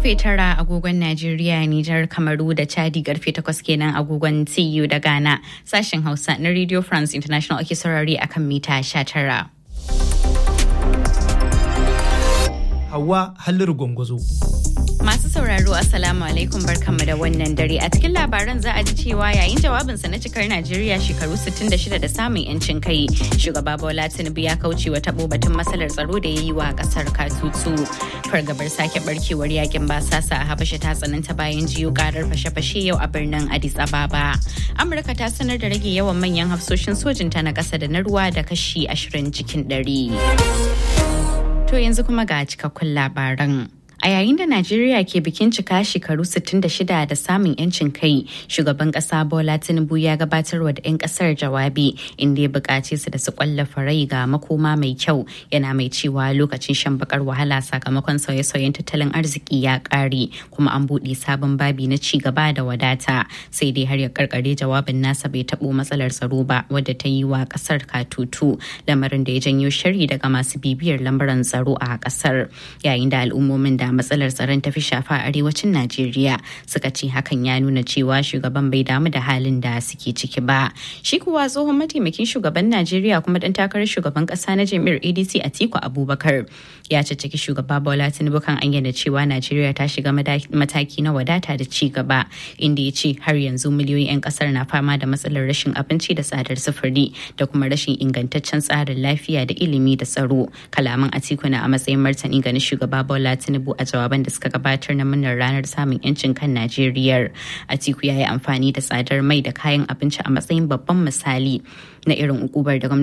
karfe tara agogon Najeriya, Nijar, Kamaru da Chadi karfe takwas kenan agogon TU da Ghana. Sashen Hausa na Radio France International ake saurari akan mita 19. Hawa Halliru Gwangwazo. Masu sauraro Assalamu alaikum barkanmu da wannan dare a cikin labaran za a ji cewa yayin jawabinsa na cikar Najeriya shekaru 66 da samun yancin kai shugaba Bola Tinubu ya kauce wa tabo batun matsalar tsaro da ya yi wa kasar katutu fargabar sake barkewar yakin basasa a Habasha ta tsananta bayan jiyo karar fashe-fashe yau a birnin Addis Ababa Amurka ta sanar da rage yawan manyan hafsoshin sojinta na ƙasa da na ruwa da kashi 20 cikin 100 To yanzu kuma ga cikakkun labaran. A yayin da Najeriya ke bikin cika shekaru 66 da samun 'yancin kai, shugaban kasa Bola Tinubu ya gabatarwa da 'yan kasar jawabi inda ya buƙace su da su kwallafa rai ga makoma mai kyau yana mai cewa lokacin shan bakar wahala sakamakon sauye-sauyen tattalin arziki ya ƙare kuma an buɗe sabon babi na ci gaba da wadata sai dai har ya karkare jawabin nasa bai taɓo matsalar tsaro ba wadda ta yi wa ƙasar katutu lamarin da ya janyo shari daga masu bibiyar lamuran tsaro a ƙasar yayin da al'ummomin da da matsalar tsaron tafi shafa a arewacin Najeriya suka ce hakan ya nuna cewa shugaban bai damu da halin da suke ciki ba. Shi kuwa tsohon mataimakin shugaban Najeriya kuma dan takarar shugaban kasa na jami'ar ADC Atiku Abubakar ya caccaki shugaba Bola Tinubu kan ayyana cewa Najeriya ta shiga mataki na wadata da ci gaba inda ya ce har yanzu miliyoyin 'yan kasar na fama da matsalar rashin abinci da tsadar sufuri da kuma rashin ingantaccen tsarin lafiya da ilimi da tsaro. Kalaman Atiku na a matsayin martani ga shugaba Bola Tinubu a jawaban da suka gabatar na murnar ranar samun yancin kan Najeriya. Atiku ya yi amfani da tsadar mai da kayan abinci a matsayin babban misali na irin ukubar da gwamnati